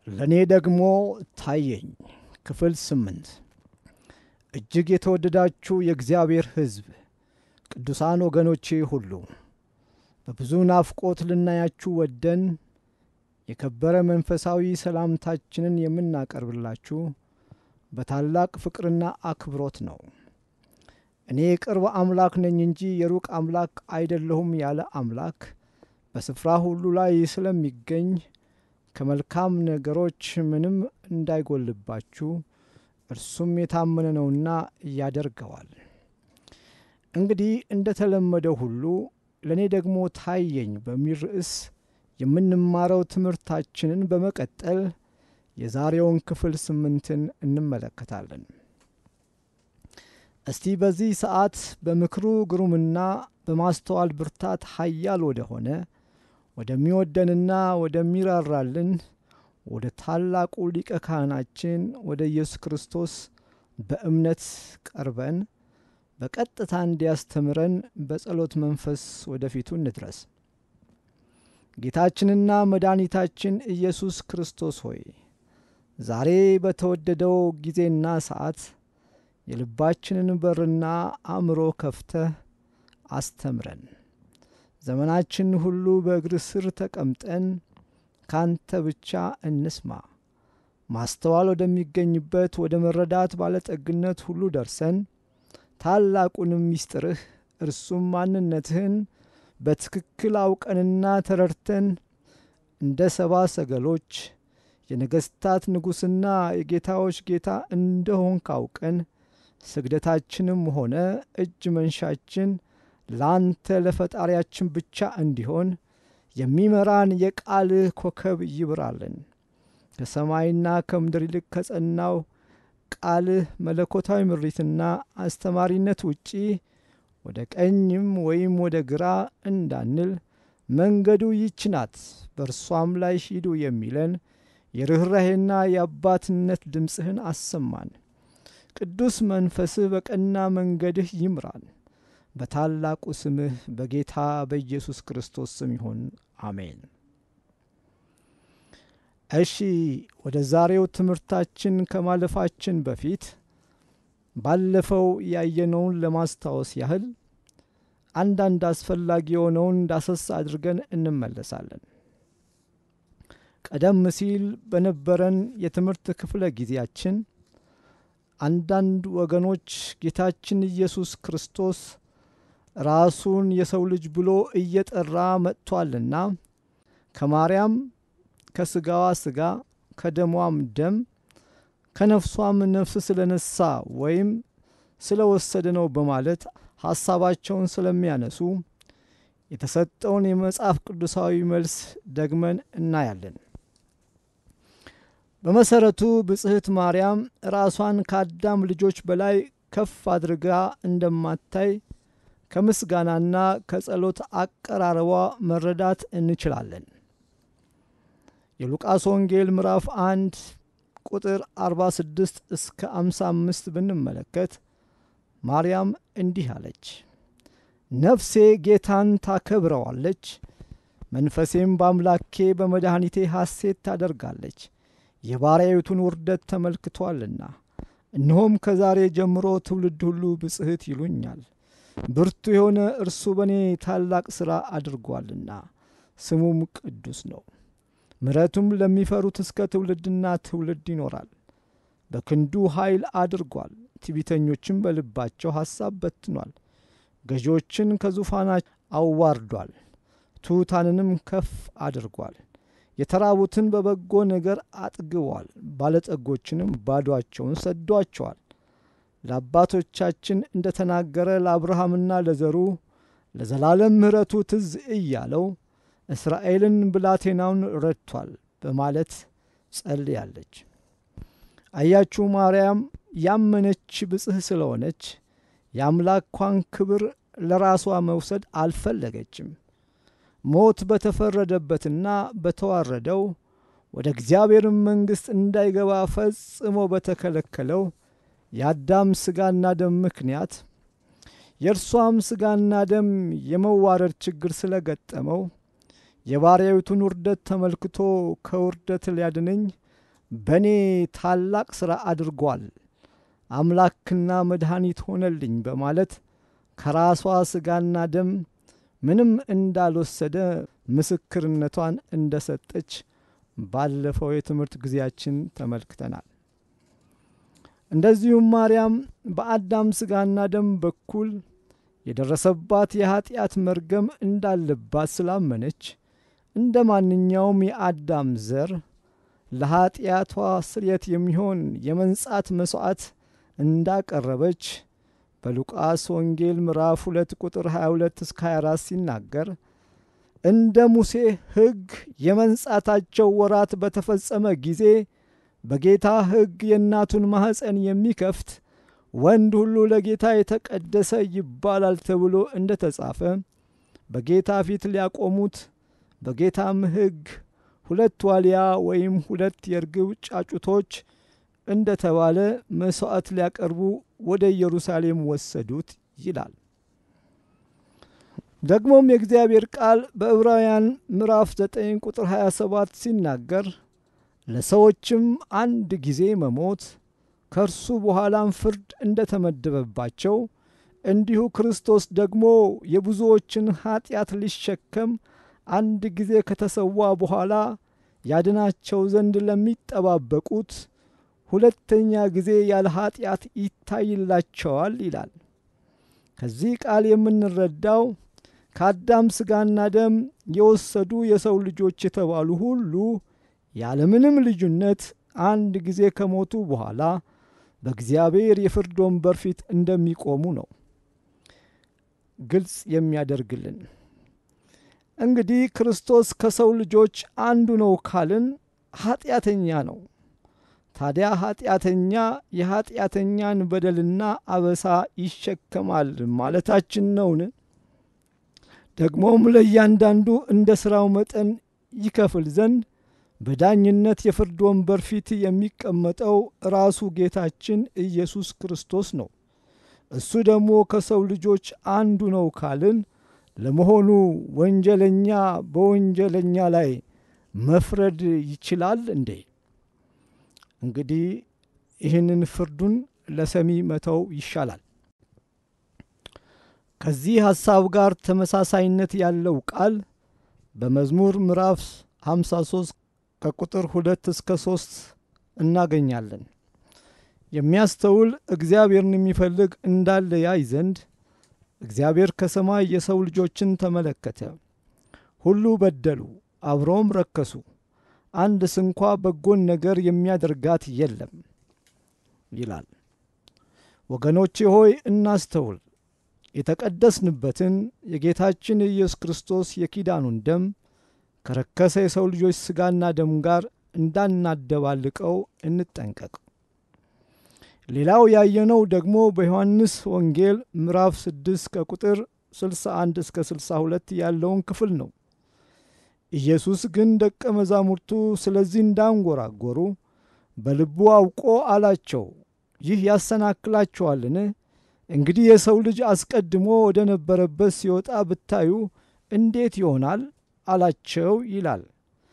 ለእኔ ደግሞ ታየኝ። ክፍል ስምንት እጅግ የተወደዳችሁ የእግዚአብሔር ሕዝብ ቅዱሳን ወገኖቼ ሁሉ በብዙ ናፍቆት ልናያችሁ ወደን የከበረ መንፈሳዊ ሰላምታችንን የምናቀርብላችሁ በታላቅ ፍቅርና አክብሮት ነው። እኔ የቅርብ አምላክ ነኝ እንጂ የሩቅ አምላክ አይደለሁም ያለ አምላክ በስፍራ ሁሉ ላይ ስለሚገኝ ከመልካም ነገሮች ምንም እንዳይጎልባችሁ እርሱም የታመነ ነውና ያደርገዋል። እንግዲህ እንደ ተለመደው ሁሉ ለእኔ ደግሞ ታየኝ በሚል ርዕስ የምንማረው ትምህርታችንን በመቀጠል የዛሬውን ክፍል ስምንትን እንመለከታለን። እስቲ በዚህ ሰዓት በምክሩ ግሩምና በማስተዋል ብርታት ኃያል ወደሆነ ወደሚወደንና ወደሚራራልን ወደ ታላቁ ሊቀ ካህናችን ወደ ኢየሱስ ክርስቶስ በእምነት ቀርበን በቀጥታ እንዲያስተምረን በጸሎት መንፈስ ወደፊቱ እንድረስ። ጌታችንና መድኃኒታችን ኢየሱስ ክርስቶስ ሆይ ዛሬ በተወደደው ጊዜና ሰዓት የልባችንን በርና አእምሮ ከፍተህ አስተምረን። ዘመናችን ሁሉ በእግር ስር ተቀምጠን ካንተ ብቻ እንስማ። ማስተዋል ወደሚገኝበት ወደ መረዳት ባለጠግነት ሁሉ ደርሰን ታላቁንም ምስጢርህ እርሱም ማንነትህን በትክክል አውቀንና ተረድተን እንደ ሰባ ሰገሎች የነገሥታት ንጉሥና የጌታዎች ጌታ እንደሆን ካውቀን ስግደታችንም ሆነ እጅ መንሻችን ለአንተ ለፈጣሪያችን ብቻ እንዲሆን የሚመራን የቃልህ ኮከብ ይብራልን። ከሰማይና ከምድር ይልቅ ከጸናው ቃልህ መለኮታዊ ምሪትና አስተማሪነት ውጪ ወደ ቀኝም ወይም ወደ ግራ እንዳንል መንገዱ ይች ናት፣ በእርሷም ላይ ሂዱ የሚለን የርኅራሄና የአባትነት ድምፅህን አሰማን። ቅዱስ መንፈስህ በቀና መንገድህ ይምራን። በታላቁ ስምህ በጌታ በኢየሱስ ክርስቶስ ስም ይሁን፣ አሜን። እሺ ወደ ዛሬው ትምህርታችን ከማለፋችን በፊት ባለፈው ያየነውን ለማስታወስ ያህል አንዳንድ አስፈላጊ የሆነውን ዳሰስ አድርገን እንመለሳለን። ቀደም ሲል በነበረን የትምህርት ክፍለ ጊዜያችን አንዳንድ ወገኖች ጌታችን ኢየሱስ ክርስቶስ ራሱን የሰው ልጅ ብሎ እየጠራ መጥቷልና ከማርያም ከስጋዋ ስጋ ከደሟም ደም ከነፍሷም ነፍስ ስለነሳ ወይም ስለወሰደ ነው በማለት ሐሳባቸውን ስለሚያነሱ የተሰጠውን የመጽሐፍ ቅዱሳዊ መልስ ደግመን እናያለን። በመሰረቱ ብጽሕት ማርያም ራሷን ከአዳም ልጆች በላይ ከፍ አድርጋ እንደማታይ ከምስጋናና ከጸሎት አቀራረቧ መረዳት እንችላለን። የሉቃስ ወንጌል ምዕራፍ አንድ ቁጥር 46 እስከ 55 ብንመለከት ማርያም እንዲህ አለች። ነፍሴ ጌታን ታከብረዋለች፣ መንፈሴም በአምላኬ በመድኃኒቴ ሐሴት ታደርጋለች፣ የባሪያዊቱን ውርደት ተመልክቷልና። እነሆም ከዛሬ ጀምሮ ትውልድ ሁሉ ብጽሕት ይሉኛል። ብርቱ የሆነ እርሱ በእኔ ታላቅ ሥራ አድርጓልና፣ ስሙም ቅዱስ ነው። ምሕረቱም ለሚፈሩት እስከ ትውልድና ትውልድ ይኖራል። በክንዱ ኃይል አድርጓል፣ ትዕቢተኞችም በልባቸው ሐሳብ በትኗል። ገዢዎችን ከዙፋናቸው አዋርዷል፣ ትሑታንንም ከፍ አድርጓል። የተራቡትን በበጎ ነገር አጥግቧል፣ ባለጠጎችንም ባዶአቸውን ሰዷቸዋል። ለአባቶቻችን እንደ ተናገረ ለአብርሃምና ለዘሩ ለዘላለም ምሕረቱ ትዝ እያለው እስራኤልን ብላቴናውን ረድቷል በማለት ጸልያለች። አያችሁ ማርያም ያመነች ብጽሕ ስለሆነች የአምላኳን ክብር ለራሷ መውሰድ አልፈለገችም። ሞት በተፈረደበትና በተዋረደው ወደ እግዚአብሔር መንግሥት እንዳይገባ ፈጽሞ በተከለከለው የአዳም ሥጋና ደም ምክንያት የእርሷም ሥጋና ደም የመዋረድ ችግር ስለገጠመው የባሪያዊቱን ውርደት ተመልክቶ ከውርደት ሊያድነኝ በእኔ ታላቅ ሥራ አድርጓል፣ አምላክና መድኃኒት ሆነልኝ በማለት ከራሷ ሥጋና ደም ምንም እንዳልወሰደ ምስክርነቷን እንደ ሰጠች ባለፈው የትምህርት ጊዜያችን ተመልክተናል። እንደዚሁም ማርያም በአዳም ሥጋና ደም በኩል የደረሰባት የኀጢአት መርገም እንዳለባት ስላመነች እንደ ማንኛውም የአዳም ዘር ለኀጢአቷ ስርየት የሚሆን የመንጻት መሥዋዕት እንዳቀረበች በሉቃስ ወንጌል ምዕራፍ 2 ቁጥር 22 እስከ 24 ሲናገር እንደ ሙሴ ሕግ የመንጻታቸው ወራት በተፈጸመ ጊዜ በጌታ ሕግ የእናቱን ማኅፀን የሚከፍት ወንድ ሁሉ ለጌታ የተቀደሰ ይባላል ተብሎ እንደ ተጻፈ በጌታ ፊት ሊያቆሙት በጌታም ሕግ ሁለት ዋልያ ወይም ሁለት የርግብ ጫጩቶች እንደ ተባለ መሥዋዕት ሊያቀርቡ ወደ ኢየሩሳሌም ወሰዱት ይላል። ደግሞም የእግዚአብሔር ቃል በዕብራውያን ምዕራፍ 9 ቁጥር 27 ሲናገር ለሰዎችም አንድ ጊዜ መሞት ከእርሱ በኋላም ፍርድ እንደ ተመደበባቸው እንዲሁ ክርስቶስ ደግሞ የብዙዎችን ኀጢአት ሊሸከም አንድ ጊዜ ከተሰዋ በኋላ ያድናቸው ዘንድ ለሚጠባበቁት ሁለተኛ ጊዜ ያለ ኀጢአት ይታይላቸዋል ይላል። ከዚህ ቃል የምንረዳው ከአዳም ሥጋና ደም የወሰዱ የሰው ልጆች የተባሉ ሁሉ ያለምንም ልዩነት አንድ ጊዜ ከሞቱ በኋላ በእግዚአብሔር የፍርድ ወንበር ፊት እንደሚቆሙ ነው ግልጽ የሚያደርግልን። እንግዲህ ክርስቶስ ከሰው ልጆች አንዱ ነው ካልን ኀጢአተኛ ነው። ታዲያ ኀጢአተኛ የኀጢአተኛን በደልና አበሳ ይሸከማል ማለታችን ነውን? ደግሞም ለእያንዳንዱ እንደ ሥራው መጠን ይከፍል ዘንድ በዳኝነት የፍርድ ወንበር ፊት የሚቀመጠው ራሱ ጌታችን ኢየሱስ ክርስቶስ ነው። እሱ ደግሞ ከሰው ልጆች አንዱ ነው ካልን ለመሆኑ ወንጀለኛ በወንጀለኛ ላይ መፍረድ ይችላል እንዴ? እንግዲህ ይህንን ፍርዱን ለሰሚ መተው ይሻላል። ከዚህ ሐሳብ ጋር ተመሳሳይነት ያለው ቃል በመዝሙር ምዕራፍ 53 ከቁጥር ሁለት እስከ ሦስት እናገኛለን። የሚያስተውል እግዚአብሔርን የሚፈልግ እንዳለ ያይ ዘንድ እግዚአብሔር ከሰማይ የሰው ልጆችን ተመለከተ። ሁሉ በደሉ፣ አብረውም ረከሱ፣ አንድ ስንኳ በጎን ነገር የሚያደርጋት የለም ይላል። ወገኖቼ ሆይ እናስተውል። የተቀደስንበትን የጌታችን የኢየሱስ ክርስቶስ የኪዳኑን ደም ከረከሰ የሰው ልጆች ሥጋና ደም ጋር እንዳናደባልቀው እንጠንቀቅ። ሌላው ያየነው ደግሞ በዮሐንስ ወንጌል ምዕራፍ 6 ከቁጥር 61 እስከ 62 ያለውን ክፍል ነው። ኢየሱስ ግን ደቀ መዛሙርቱ ስለዚህ እንዳንጎራጎሩ በልቡ አውቆ አላቸው፣ ይህ ያሰናክላችኋልን? እንግዲህ የሰው ልጅ አስቀድሞ ወደ ነበረበት ሲወጣ ብታዩ እንዴት ይሆናል አላቸው ይላል።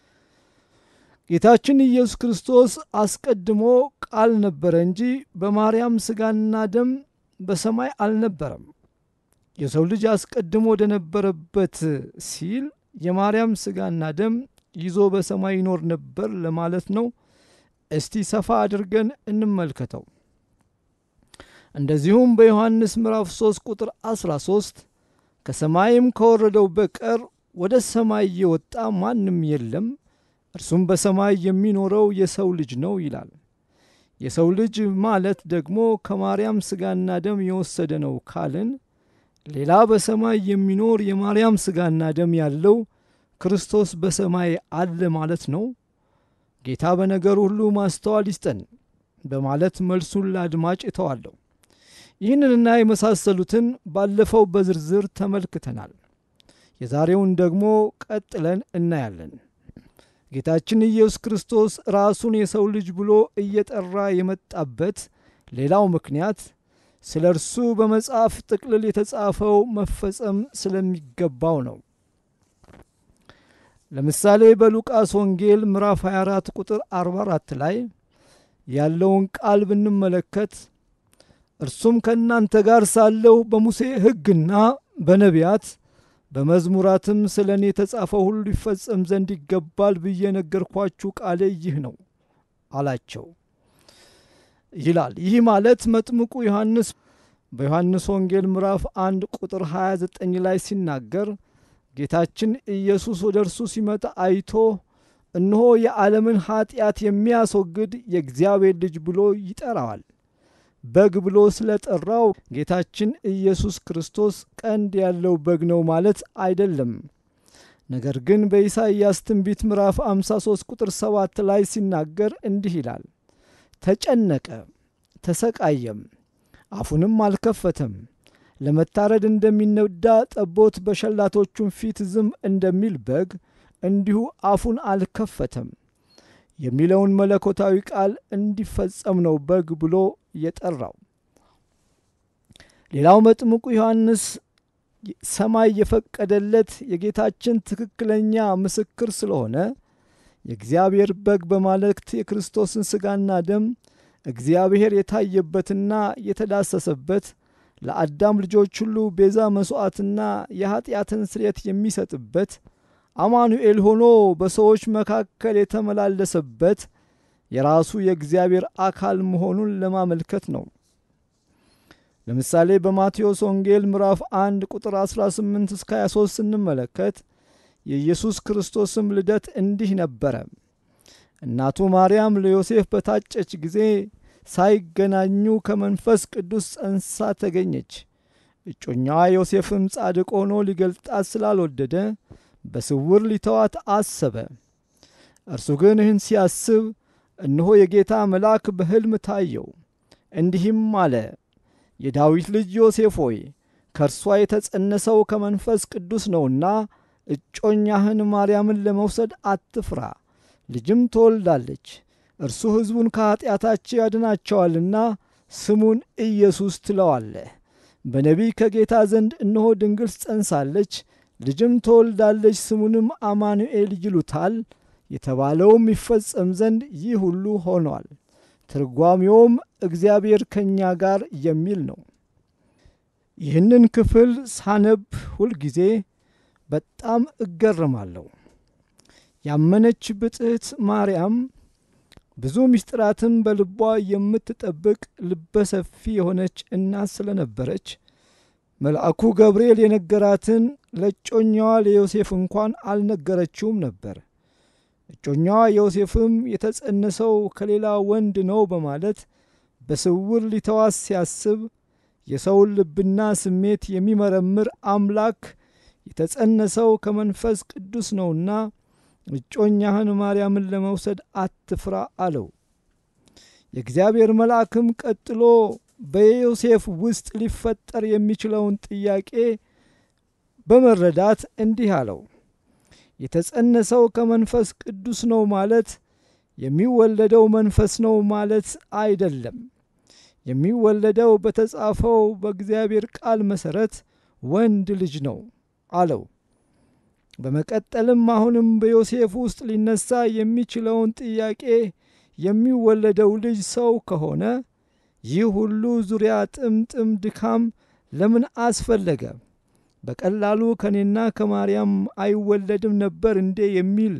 ጌታችን ኢየሱስ ክርስቶስ አስቀድሞ ቃል ነበረ እንጂ በማርያም ሥጋና ደም በሰማይ አልነበረም። የሰው ልጅ አስቀድሞ ወደ ነበረበት ሲል የማርያም ሥጋና ደም ይዞ በሰማይ ይኖር ነበር ለማለት ነው። እስቲ ሰፋ አድርገን እንመልከተው። እንደዚሁም በዮሐንስ ምዕራፍ 3 ቁጥር 13 ከሰማይም ከወረደው በቀር ወደ ሰማይ የወጣ ማንም የለም እርሱም በሰማይ የሚኖረው የሰው ልጅ ነው ይላል። የሰው ልጅ ማለት ደግሞ ከማርያም ሥጋና ደም የወሰደ ነው ካልን ሌላ በሰማይ የሚኖር የማርያም ሥጋና ደም ያለው ክርስቶስ በሰማይ አለ ማለት ነው። ጌታ በነገር ሁሉ ማስተዋል ይስጠን በማለት መልሱን ለአድማጭ እተዋለሁ። ይህንንና የመሳሰሉትን ባለፈው በዝርዝር ተመልክተናል። የዛሬውን ደግሞ ቀጥለን እናያለን። ጌታችን ኢየሱስ ክርስቶስ ራሱን የሰው ልጅ ብሎ እየጠራ የመጣበት ሌላው ምክንያት ስለ እርሱ በመጽሐፍ ጥቅልል የተጻፈው መፈጸም ስለሚገባው ነው። ለምሳሌ በሉቃስ ወንጌል ምዕራፍ 24 ቁጥር 44 ላይ ያለውን ቃል ብንመለከት እርሱም ከእናንተ ጋር ሳለሁ በሙሴ ሕግና በነቢያት በመዝሙራትም ስለ እኔ የተጻፈው ሁሉ ይፈጸም ዘንድ ይገባል ብዬ ነገርኳችሁ ቃሌ ይህ ነው አላቸው ይላል። ይህ ማለት መጥምቁ ዮሐንስ በዮሐንስ ወንጌል ምዕራፍ 1 ቁጥር 29 ላይ ሲናገር ጌታችን ኢየሱስ ወደ እርሱ ሲመጣ አይቶ እነሆ የዓለምን ኀጢአት የሚያስወግድ የእግዚአብሔር ልጅ ብሎ ይጠራዋል። በግ ብሎ ስለ ጠራው ጌታችን ኢየሱስ ክርስቶስ ቀንድ ያለው በግ ነው ማለት አይደለም። ነገር ግን በኢሳይያስ ትንቢት ምዕራፍ 53 ቁጥር 7 ላይ ሲናገር እንዲህ ይላል፣ ተጨነቀ፣ ተሰቃየም፣ አፉንም አልከፈተም። ለመታረድ እንደሚነዳ ጠቦት በሸላቶቹም ፊት ዝም እንደሚል በግ እንዲሁ አፉን አልከፈተም የሚለውን መለኮታዊ ቃል እንዲፈጸም ነው በግ ብሎ የጠራው። ሌላው መጥምቁ ዮሐንስ ሰማይ የፈቀደለት የጌታችን ትክክለኛ ምስክር ስለሆነ የእግዚአብሔር በግ በማለት የክርስቶስን ሥጋና ደም እግዚአብሔር የታየበትና የተዳሰሰበት ለአዳም ልጆች ሁሉ ቤዛ መሥዋዕትና የኀጢአትን ስርየት የሚሰጥበት አማኑኤል ሆኖ በሰዎች መካከል የተመላለሰበት የራሱ የእግዚአብሔር አካል መሆኑን ለማመልከት ነው። ለምሳሌ በማቴዎስ ወንጌል ምዕራፍ 1 ቁጥር 18 እስከ 23 ስንመለከት የኢየሱስ ክርስቶስም ልደት እንዲህ ነበረ። እናቱ ማርያም ለዮሴፍ በታጨች ጊዜ ሳይገናኙ ከመንፈስ ቅዱስ ጸንሳ ተገኘች። እጮኛዋ ዮሴፍም ጻድቅ ሆኖ ሊገልጣት ስላልወደደ በስውር ሊተዋት አሰበ። እርሱ ግን ይህን ሲያስብ እነሆ የጌታ መልአክ በሕልም ታየው፣ እንዲህም አለ፣ የዳዊት ልጅ ዮሴፍ ሆይ ከእርሷ የተጸነሰው ከመንፈስ ቅዱስ ነውና እጮኛህን ማርያምን ለመውሰድ አትፍራ፣ ልጅም ትወልዳለች። እርሱ ሕዝቡን ከኀጢአታቸው ያድናቸዋልና ስሙን ኢየሱስ ትለዋለህ። በነቢይ ከጌታ ዘንድ እነሆ ድንግል ጸንሳለች ልጅም ትወልዳለች፣ ስሙንም አማኑኤል ይሉታል የተባለውም ይፈጸም ዘንድ ይህ ሁሉ ሆኗል። ትርጓሜውም እግዚአብሔር ከእኛ ጋር የሚል ነው። ይህንን ክፍል ሳነብ ሁልጊዜ በጣም እገረማለሁ። ያመነች ብጽሕት ማርያም ብዙ ምስጢራትን በልቧ የምትጠብቅ ልበሰፊ የሆነች እናት ስለነበረች መልአኩ ገብርኤል የነገራትን ለእጮኛዋ ለዮሴፍ እንኳን አልነገረችውም ነበር። እጮኛዋ ዮሴፍም የተጸነሰው ከሌላ ወንድ ነው በማለት በስውር ሊተዋት ሲያስብ የሰውን ልብና ስሜት የሚመረምር አምላክ የተጸነሰው ከመንፈስ ቅዱስ ነውና እጮኛህን ማርያምን ለመውሰድ አትፍራ አለው። የእግዚአብሔር መልአክም ቀጥሎ በዮሴፍ ውስጥ ሊፈጠር የሚችለውን ጥያቄ በመረዳት እንዲህ አለው። የተጸነሰው ከመንፈስ ቅዱስ ነው ማለት የሚወለደው መንፈስ ነው ማለት አይደለም። የሚወለደው በተጻፈው በእግዚአብሔር ቃል መሠረት ወንድ ልጅ ነው አለው። በመቀጠልም አሁንም በዮሴፍ ውስጥ ሊነሳ የሚችለውን ጥያቄ የሚወለደው ልጅ ሰው ከሆነ ይህ ሁሉ ዙሪያ ጥምጥም ድካም ለምን አስፈለገ? በቀላሉ ከኔና ከማርያም አይወለድም ነበር እንዴ? የሚል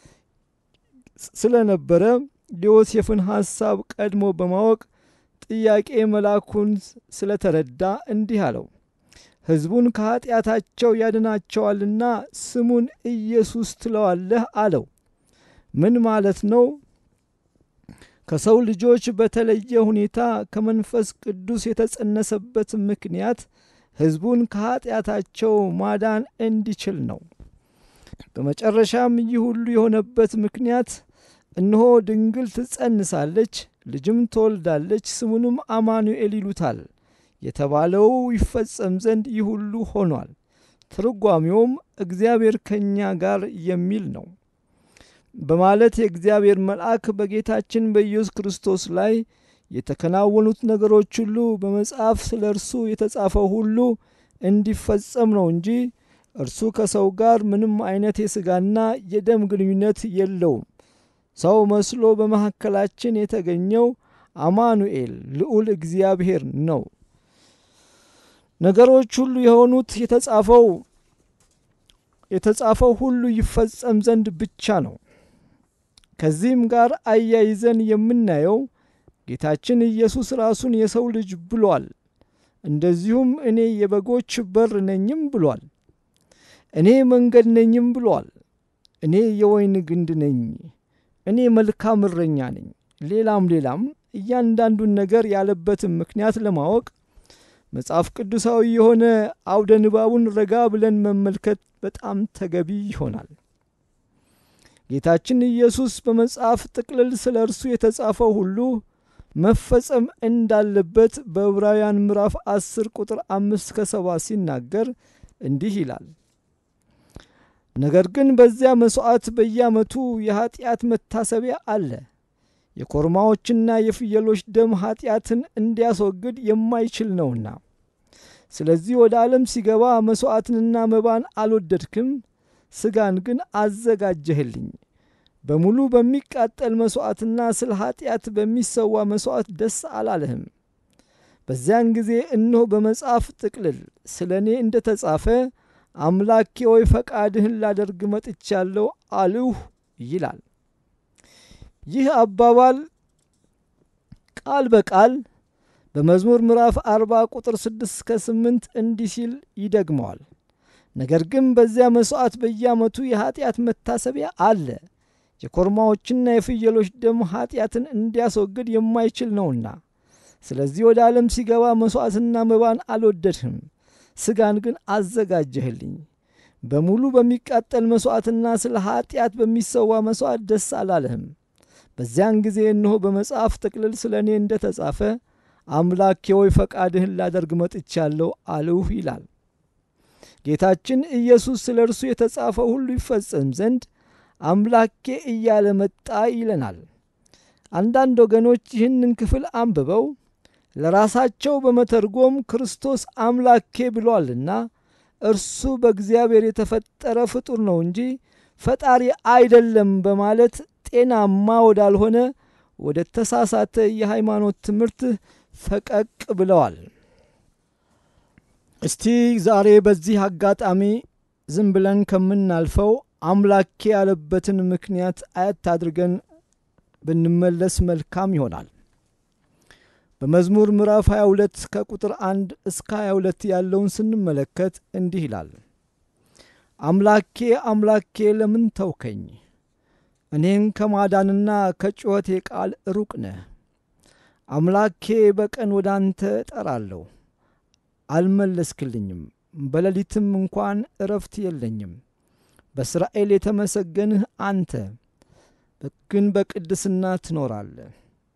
ስለነበረ የዮሴፍን ሐሳብ ቀድሞ በማወቅ ጥያቄ መልአኩን ስለተረዳ እንዲህ አለው፣ ሕዝቡን ከኀጢአታቸው ያድናቸዋልና ስሙን ኢየሱስ ትለዋለህ አለው። ምን ማለት ነው? ከሰው ልጆች በተለየ ሁኔታ ከመንፈስ ቅዱስ የተጸነሰበት ምክንያት ሕዝቡን ከኀጢአታቸው ማዳን እንዲችል ነው። በመጨረሻም ይህ ሁሉ የሆነበት ምክንያት እነሆ ድንግል ትጸንሳለች፣ ልጅም ትወልዳለች፣ ስሙንም አማኑኤል ይሉታል የተባለው ይፈጸም ዘንድ ይህ ሁሉ ሆኗል። ትርጓሜውም እግዚአብሔር ከእኛ ጋር የሚል ነው በማለት የእግዚአብሔር መልአክ በጌታችን በኢየሱስ ክርስቶስ ላይ የተከናወኑት ነገሮች ሁሉ በመጽሐፍ ስለ እርሱ የተጻፈው ሁሉ እንዲፈጸም ነው እንጂ እርሱ ከሰው ጋር ምንም አይነት የሥጋና የደም ግንኙነት የለውም። ሰው መስሎ በመካከላችን የተገኘው አማኑኤል ልዑል እግዚአብሔር ነው። ነገሮች ሁሉ የሆኑት የተጻፈው የተጻፈው ሁሉ ይፈጸም ዘንድ ብቻ ነው። ከዚህም ጋር አያይዘን የምናየው ጌታችን ኢየሱስ ራሱን የሰው ልጅ ብሏል። እንደዚሁም እኔ የበጎች በር ነኝም ብሏል። እኔ መንገድ ነኝም ብሏል። እኔ የወይን ግንድ ነኝ፣ እኔ መልካም እረኛ ነኝ። ሌላም ሌላም እያንዳንዱን ነገር ያለበትን ምክንያት ለማወቅ መጽሐፍ ቅዱሳዊ የሆነ አውደ ንባቡን ረጋ ብለን መመልከት በጣም ተገቢ ይሆናል። ጌታችን ኢየሱስ በመጽሐፍ ጥቅልል ስለ እርሱ የተጻፈው ሁሉ መፈጸም እንዳለበት በዕብራውያን ምዕራፍ አስር ቁጥር አምስት ከሰባ ሲናገር እንዲህ ይላል። ነገር ግን በዚያ መሥዋዕት በየዓመቱ የኀጢአት መታሰቢያ አለ። የኮርማዎችና የፍየሎች ደም ኀጢአትን እንዲያስወግድ የማይችል ነውና። ስለዚህ ወደ ዓለም ሲገባ መሥዋዕትንና መባን አልወደድክም፣ ሥጋን ግን አዘጋጀህልኝ። በሙሉ በሚቃጠል መሥዋዕትና ስለ ኀጢአት በሚሰዋ መሥዋዕት ደስ አላለህም። በዚያን ጊዜ እነሆ በመጽሐፍ ጥቅልል ስለ እኔ እንደ ተጻፈ አምላኬ ሆይ ፈቃድህን ላደርግ መጥቻለሁ አልሁ ይላል። ይህ አባባል ቃል በቃል በመዝሙር ምዕራፍ አርባ ቁጥር ስድስት እስከ ስምንት እንዲህ ሲል ይደግመዋል። ነገር ግን በዚያ መሥዋዕት በየዓመቱ የኀጢአት መታሰቢያ አለ። የኮርማዎችና የፍየሎች ደም ኀጢአትን እንዲያስወግድ የማይችል ነውና። ስለዚህ ወደ ዓለም ሲገባ መሥዋዕትና መባን አልወደድህም፣ ሥጋን ግን አዘጋጀህልኝ። በሙሉ በሚቃጠል መሥዋዕትና ስለ ኀጢአት በሚሰዋ መሥዋዕት ደስ አላለህም። በዚያን ጊዜ እነሆ በመጽሐፍ ጥቅልል ስለ እኔ እንደ ተጻፈ አምላኬ ሆይ ፈቃድህን ላደርግ መጥቻለሁ አልሁ ይላል። ጌታችን ኢየሱስ ስለ እርሱ የተጻፈው ሁሉ ይፈጸም ዘንድ አምላኬ እያለ መጣ ይለናል። አንዳንድ ወገኖች ይህንን ክፍል አንብበው ለራሳቸው በመተርጎም ክርስቶስ አምላኬ ብሏልና እርሱ በእግዚአብሔር የተፈጠረ ፍጡር ነው እንጂ ፈጣሪ አይደለም በማለት ጤናማ ወዳልሆነ ወደ ተሳሳተ የሃይማኖት ትምህርት ፈቀቅ ብለዋል። እስቲ ዛሬ በዚህ አጋጣሚ ዝም ብለን ከምናልፈው አምላኬ ያለበትን ምክንያት አየት አድርገን ብንመለስ መልካም ይሆናል። በመዝሙር ምዕራፍ 22 ከቁጥር 1 እስከ 22 ያለውን ስንመለከት እንዲህ ይላል። አምላኬ አምላኬ ለምን ተውከኝ? እኔን ከማዳንና ከጩኸቴ ቃል ሩቅ ነህ። አምላኬ በቀን ወደ አንተ እጠራለሁ፣ አልመለስክልኝም። በሌሊትም እንኳን እረፍት የለኝም። በእስራኤል የተመሰገንህ አንተ ግን በቅድስና ትኖራለህ።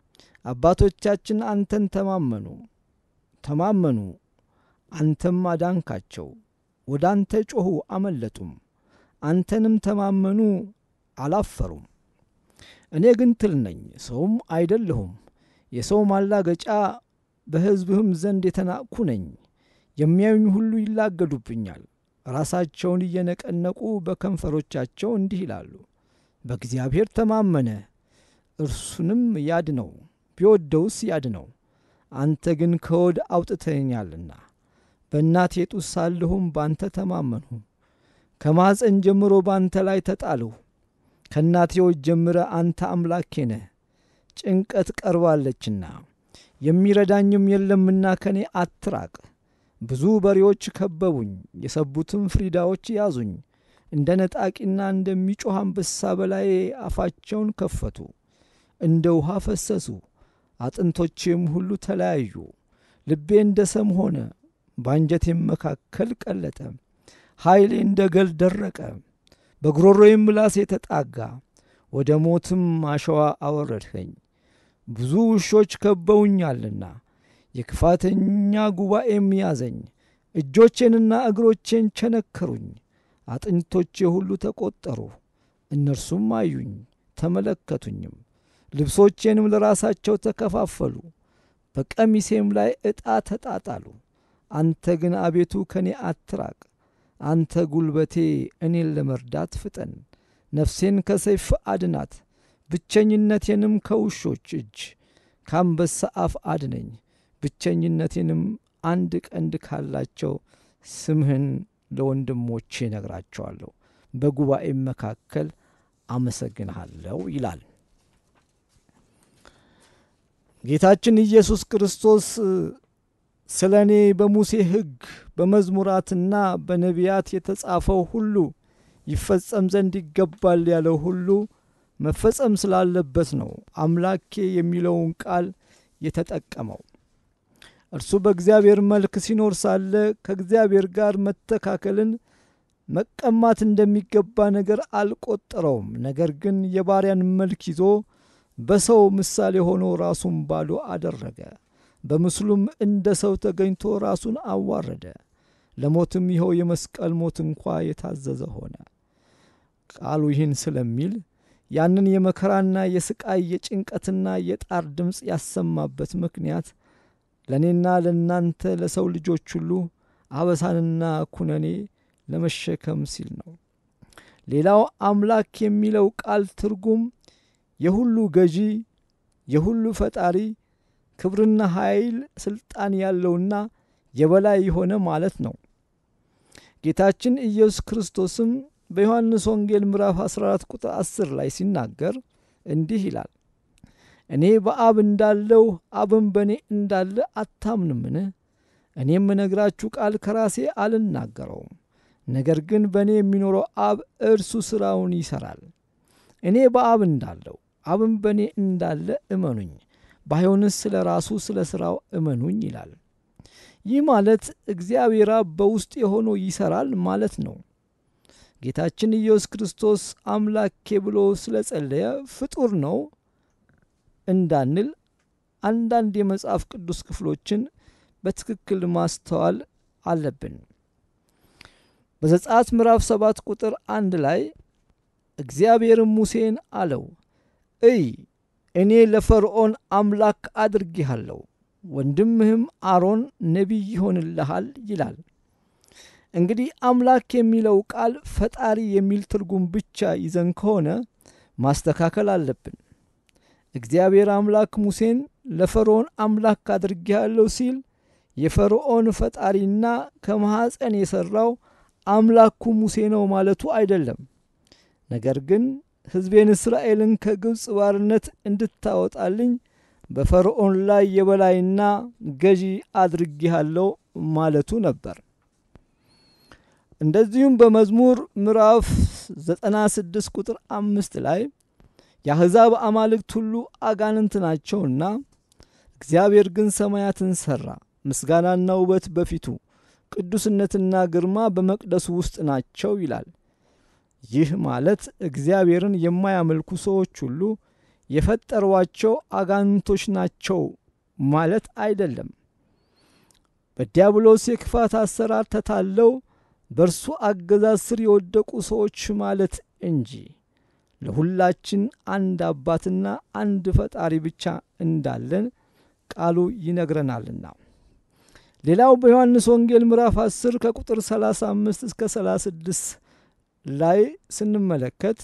አባቶቻችን አንተን ተማመኑ ተማመኑ፣ አንተም አዳንካቸው። ወደ አንተ ጮኹ አመለጡም፣ አንተንም ተማመኑ አላፈሩም። እኔ ግን ትል ነኝ ሰውም አይደለሁም፣ የሰው ማላገጫ በሕዝብህም ዘንድ የተናቅሁ ነኝ። የሚያዩኝ ሁሉ ይላገዱብኛል፣ ራሳቸውን እየነቀነቁ በከንፈሮቻቸው እንዲህ ይላሉ፣ በእግዚአብሔር ተማመነ እርሱንም ያድነው፣ ቢወደውስ ያድነው። አንተ ግን ከሆድ አውጥተኛልና በእናቴ ጡት ሳለሁም ባንተ ተማመንሁ። ከማፀን ጀምሮ ባንተ ላይ ተጣልሁ። ከእናቴዎች ጀምረ አንተ አምላኬ ነህ። ጭንቀት ቀርባለችና የሚረዳኝም የለምና ከኔ አትራቅ። ብዙ በሬዎች ከበቡኝ፣ የሰቡትም ፍሪዳዎች ያዙኝ። እንደ ነጣቂና እንደሚጮኽ አንበሳ በላዬ አፋቸውን ከፈቱ፣ እንደ ውሃ ፈሰሱ፣ አጥንቶቼም ሁሉ ተለያዩ። ልቤ እንደ ሰም ሆነ፣ በአንጀቴም መካከል ቀለጠ። ኃይሌ እንደ ገል ደረቀ፣ በጉሮሮዬም ምላሴ ተጣጋ። ወደ ሞትም አሸዋ አወረድኸኝ። ብዙ ውሾች ከበውኛልና የክፋተኛ ጉባኤም ያዘኝ። እጆቼንና እግሮቼን ቸነከሩኝ። አጥንቶቼ ሁሉ ተቈጠሩ። እነርሱም አዩኝ ተመለከቱኝም። ልብሶቼንም ለራሳቸው ተከፋፈሉ፣ በቀሚሴም ላይ ዕጣ ተጣጣሉ። አንተ ግን አቤቱ ከኔ አትራቅ፣ አንተ ጉልበቴ እኔን ለመርዳት ፍጠን፣ ነፍሴን ከሰይፍ አድናት፣ ብቸኝነቴንም ከውሾች እጅ ከአንበሳ አፍ አድነኝ፣ ብቸኝነቴንም አንድ ቀንድ ካላቸው ስምህን ለወንድሞቼ ነግራቸዋለሁ፣ በጉባኤም መካከል አመሰግንሃለሁ ይላል። ጌታችን ኢየሱስ ክርስቶስ ስለ እኔ በሙሴ ሕግ በመዝሙራትና በነቢያት የተጻፈው ሁሉ ይፈጸም ዘንድ ይገባል ያለው ሁሉ መፈጸም ስላለበት ነው አምላኬ የሚለውን ቃል የተጠቀመው። እርሱ በእግዚአብሔር መልክ ሲኖር ሳለ ከእግዚአብሔር ጋር መተካከልን መቀማት እንደሚገባ ነገር አልቆጠረውም። ነገር ግን የባሪያን መልክ ይዞ በሰው ምሳሌ ሆኖ ራሱን ባዶ አደረገ። በምስሉም እንደ ሰው ተገኝቶ ራሱን አዋረደ፣ ለሞትም ይኸው የመስቀል ሞት እንኳ የታዘዘ ሆነ። ቃሉ ይህን ስለሚል ያንን የመከራና የስቃይ የጭንቀትና የጣር ድምፅ ያሰማበት ምክንያት ለእኔና ለእናንተ ለሰው ልጆች ሁሉ አበሳንና ኩነኔ ለመሸከም ሲል ነው። ሌላው አምላክ የሚለው ቃል ትርጉም የሁሉ ገዢ፣ የሁሉ ፈጣሪ፣ ክብርና ኃይል፣ ስልጣን ያለውና የበላይ የሆነ ማለት ነው። ጌታችን ኢየሱስ ክርስቶስም በዮሐንስ ወንጌል ምዕራፍ 14 ቁጥር 10 ላይ ሲናገር እንዲህ ይላል፣ እኔ በአብ እንዳለው አብም በእኔ እንዳለ አታምንምን? እኔ የምነግራችሁ ቃል ከራሴ አልናገረውም፣ ነገር ግን በእኔ የሚኖረው አብ እርሱ ሥራውን ይሠራል። እኔ በአብ እንዳለው አብም በእኔ እንዳለ እመኑኝ፣ ባይሆንስ ስለ ራሱ ስለ ሥራው እመኑኝ ይላል። ይህ ማለት እግዚአብሔር አብ በውስጥ የሆኖ ይሠራል ማለት ነው። ጌታችን ኢየሱስ ክርስቶስ አምላኬ ብሎ ስለ ጸለየ ፍጡር ነው እንዳንል አንዳንድ የመጽሐፍ ቅዱስ ክፍሎችን በትክክል ማስተዋል አለብን። በዘጸአት ምዕራፍ ሰባት ቁጥር አንድ ላይ እግዚአብሔርም ሙሴን አለው፣ እይ እኔ ለፈርዖን አምላክ አድርጌሃለሁ፣ ወንድምህም አሮን ነቢይ ይሆንልሃል ይላል። እንግዲህ አምላክ የሚለው ቃል ፈጣሪ የሚል ትርጉም ብቻ ይዘን ከሆነ ማስተካከል አለብን። እግዚአብሔር አምላክ ሙሴን ለፈርዖን አምላክ አድርጌሃለሁ ሲል የፈርዖን ፈጣሪና ከማኅፀን የሠራው አምላኩ ሙሴ ነው ማለቱ አይደለም። ነገር ግን ሕዝቤን እስራኤልን ከግብፅ ባርነት እንድታወጣልኝ በፈርዖን ላይ የበላይና ገዢ አድርጌሃለሁ ማለቱ ነበር። እንደዚሁም በመዝሙር ምዕራፍ 96 ቁጥር አምስት ላይ የአሕዛብ አማልክት ሁሉ አጋንንት ናቸውና እግዚአብሔር ግን ሰማያትን ሠራ፣ ምስጋናና ውበት በፊቱ ቅዱስነትና ግርማ በመቅደሱ ውስጥ ናቸው ይላል። ይህ ማለት እግዚአብሔርን የማያመልኩ ሰዎች ሁሉ የፈጠሯቸው አጋንንቶች ናቸው ማለት አይደለም። በዲያብሎስ የክፋት አሰራር ተታለው በእርሱ አገዛዝ ስር የወደቁ ሰዎች ማለት እንጂ ለሁላችን አንድ አባትና አንድ ፈጣሪ ብቻ እንዳለን ቃሉ ይነግረናልና። ሌላው በዮሐንስ ወንጌል ምዕራፍ 10 ከቁጥር 35 እስከ 36 ላይ ስንመለከት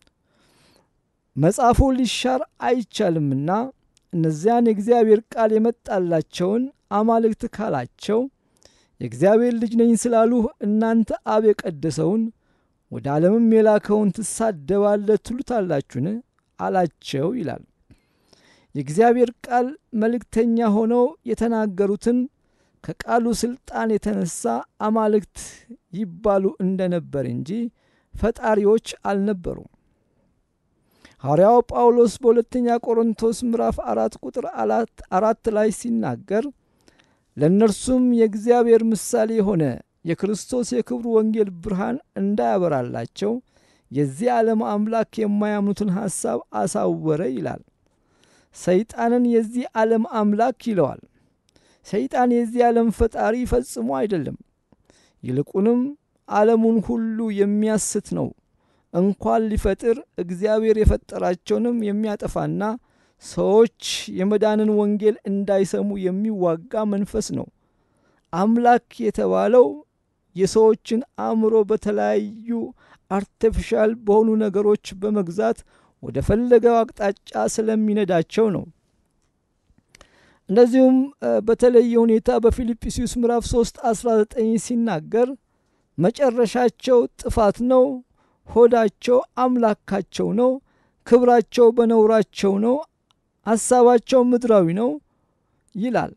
መጽሐፉ ሊሻር አይቻልምና እነዚያን የእግዚአብሔር ቃል የመጣላቸውን አማልክት ካላቸው የእግዚአብሔር ልጅ ነኝ ስላሉ እናንተ አብ የቀደሰውን ወደ ዓለምም የላከውን ትሳደባለ ትሉታላችሁን አላቸው ይላል። የእግዚአብሔር ቃል መልእክተኛ ሆነው የተናገሩትን ከቃሉ ሥልጣን የተነሳ አማልክት ይባሉ እንደነበር እንጂ ፈጣሪዎች አልነበሩም። ሐዋርያው ጳውሎስ በሁለተኛ ቆሮንቶስ ምዕራፍ አራት ቁጥር አራት ላይ ሲናገር ለእነርሱም የእግዚአብሔር ምሳሌ የሆነ የክርስቶስ የክብሩ ወንጌል ብርሃን እንዳያበራላቸው የዚህ ዓለም አምላክ የማያምኑትን ሐሳብ አሳወረ ይላል። ሰይጣንን የዚህ ዓለም አምላክ ይለዋል። ሰይጣን የዚህ ዓለም ፈጣሪ ፈጽሞ አይደለም። ይልቁንም ዓለሙን ሁሉ የሚያስት ነው። እንኳን ሊፈጥር እግዚአብሔር የፈጠራቸውንም የሚያጠፋና ሰዎች የመዳንን ወንጌል እንዳይሰሙ የሚዋጋ መንፈስ ነው። አምላክ የተባለው የሰዎችን አእምሮ በተለያዩ አርቲፊሻል በሆኑ ነገሮች በመግዛት ወደ ፈለገው አቅጣጫ ስለሚነዳቸው ነው። እንደዚሁም በተለየ ሁኔታ በፊልጵስዩስ ምዕራፍ 3 19 ሲናገር መጨረሻቸው ጥፋት ነው፣ ሆዳቸው አምላካቸው ነው፣ ክብራቸው በነውራቸው ነው፣ ሐሳባቸው ምድራዊ ነው ይላል።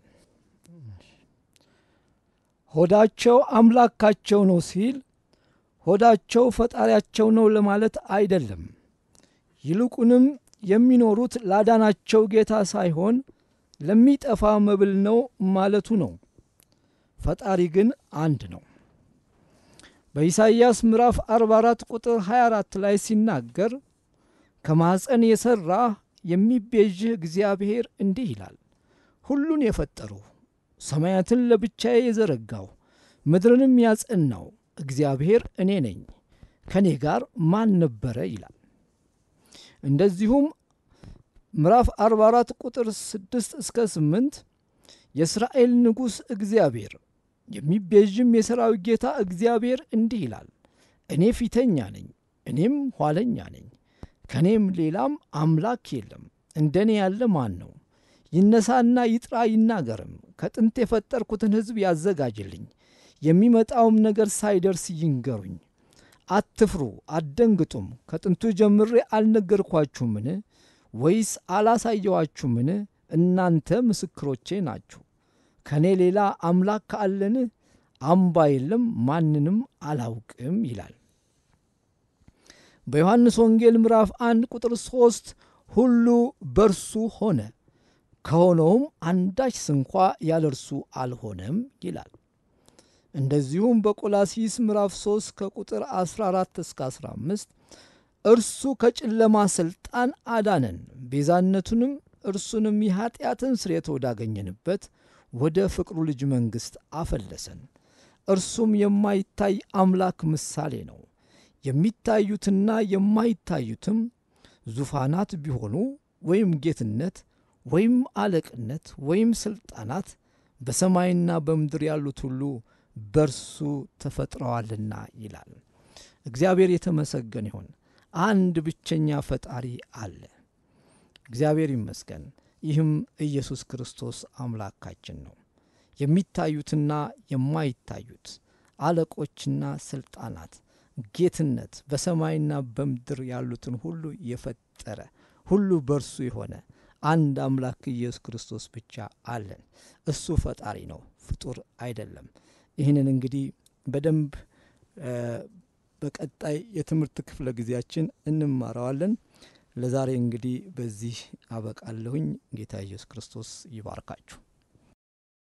ሆዳቸው አምላካቸው ነው ሲል ሆዳቸው ፈጣሪያቸው ነው ለማለት አይደለም። ይልቁንም የሚኖሩት ላዳናቸው ጌታ ሳይሆን ለሚጠፋ መብል ነው ማለቱ ነው። ፈጣሪ ግን አንድ ነው። በኢሳይያስ ምዕራፍ 44 ቁጥር 24 ላይ ሲናገር ከማኅፀን የሠራ የሚቤዥህ እግዚአብሔር እንዲህ ይላል፣ ሁሉን የፈጠሩ ሰማያትን ለብቻዬ የዘረጋው ምድርንም ያጸናው እግዚአብሔር እኔ ነኝ፣ ከእኔ ጋር ማን ነበረ ይላል። እንደዚሁም ምዕራፍ 44 ቁጥር 6 እስከ 8 የእስራኤል ንጉሥ እግዚአብሔር የሚቤዥም የሰራዊት ጌታ እግዚአብሔር እንዲህ ይላል፣ እኔ ፊተኛ ነኝ፣ እኔም ኋለኛ ነኝ፣ ከእኔም ሌላም አምላክ የለም። እንደ እኔ ያለ ማን ነው? ይነሳና ይጥራ ይናገርም። ከጥንት የፈጠርኩትን ሕዝብ ያዘጋጅልኝ፣ የሚመጣውም ነገር ሳይደርስ ይንገሩኝ። አትፍሩ አትደንግጡም። ከጥንቱ ጀምሬ አልነገርኳችሁምን? ወይስ አላሳየዋችሁምን? እናንተ ምስክሮቼ ናችሁ። ከእኔ ሌላ አምላክ አለን? አምባ የለም፣ ማንንም አላውቅም ይላል። በዮሐንስ ወንጌል ምዕራፍ አንድ ቁጥር ሦስት ሁሉ በርሱ ሆነ ከሆነውም አንዳች ስንኳ ያለ እርሱ አልሆነም ይላል። እንደዚሁም በቆላሲስ ምዕራፍ 3 ከቁጥር 14 እስከ 15 እርሱ ከጨለማ ሥልጣን አዳነን፣ ቤዛነቱንም እርሱንም የኀጢአትን ስርየት ወዳገኘንበት ወደ ፍቅሩ ልጅ መንግሥት አፈለሰን። እርሱም የማይታይ አምላክ ምሳሌ ነው። የሚታዩትና የማይታዩትም ዙፋናት ቢሆኑ ወይም ጌትነት ወይም አለቅነት ወይም ሥልጣናት በሰማይና በምድር ያሉት ሁሉ በርሱ ተፈጥረዋልና ይላል። እግዚአብሔር የተመሰገነ ይሁን። አንድ ብቸኛ ፈጣሪ አለ። እግዚአብሔር ይመስገን። ይህም ኢየሱስ ክርስቶስ አምላካችን ነው። የሚታዩትና የማይታዩት አለቆችና ሥልጣናት፣ ጌትነት በሰማይና በምድር ያሉትን ሁሉ የፈጠረ ሁሉ በርሱ የሆነ አንድ አምላክ ኢየሱስ ክርስቶስ ብቻ አለን። እሱ ፈጣሪ ነው፣ ፍጡር አይደለም። ይህንን እንግዲህ በደንብ በቀጣይ የትምህርት ክፍለ ጊዜያችን እንማረዋለን። ለዛሬ እንግዲህ በዚህ አበቃለሁኝ። ጌታ ኢየሱስ ክርስቶስ ይባርካችሁ።